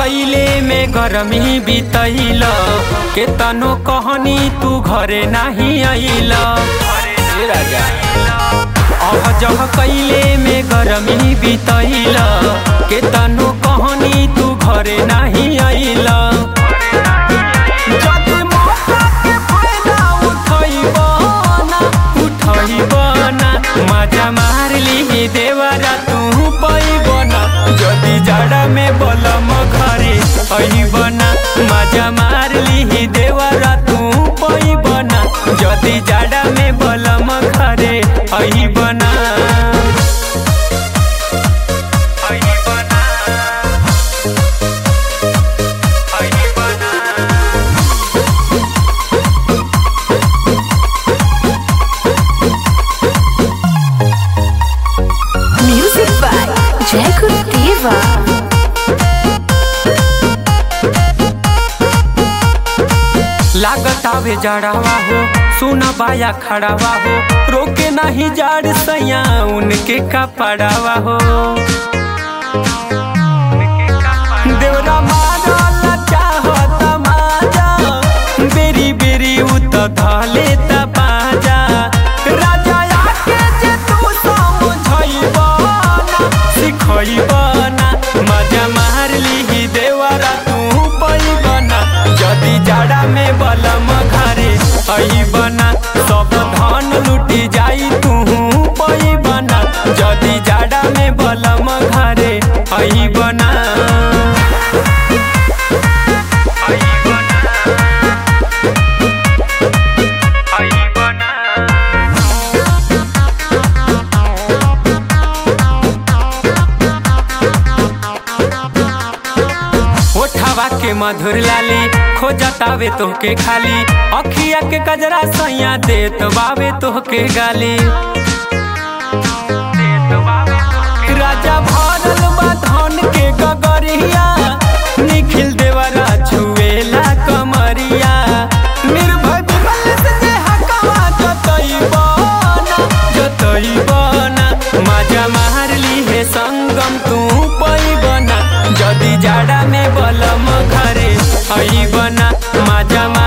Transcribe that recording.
कैले में गरमी बितैल के तनो कहनी तू घरे नाही आइल राजा अह जह कैले में गरमी बितैल के तनो कहनी तू घरे नाही आइल जदि मौका के फायदा उठैब ना, उठैब ना, मजा मार ली देवरा तू पैब ना जदि जाड़ा में बलम घरे अइब ना मजा मार ली देवरा तू पैब ना जदि जाड़ा में बलम घरे अइब ना अइब ना अइब ना Music by Jacob Diva. लागत आवे जड़ावा हो सुना बाया खड़ावा हो रोके नहीं जाड़ सैया उनके कपड़ावा हो देवरा मारल चाहत माजा बेरी बेरी उत धले त बाजा राजा आके जे तू समझैब ना सिखैब ना मजा मार ली देवरा तू पैब ना जदि जाड़ा में बलम घरे अइब ना सब धन लुटी जाई तू पैब ना जदि जाड़ा में बलम घरे अइब ना अइब ना अइब ना ओठवा के मधुर लाली खोजतावे तोहके खाली अखिया के कजरा सैया देत बावे तोहके गाली राजा भरल बा धन के गगरिया निखिल देवरा छुएला कमरिया निर्भय विमल से जे हकवा जतैब ना जतैब ना मजा मार ली हे संगम तू पैब ना जदि जाड़ा में बलम घरे अइब ना मजा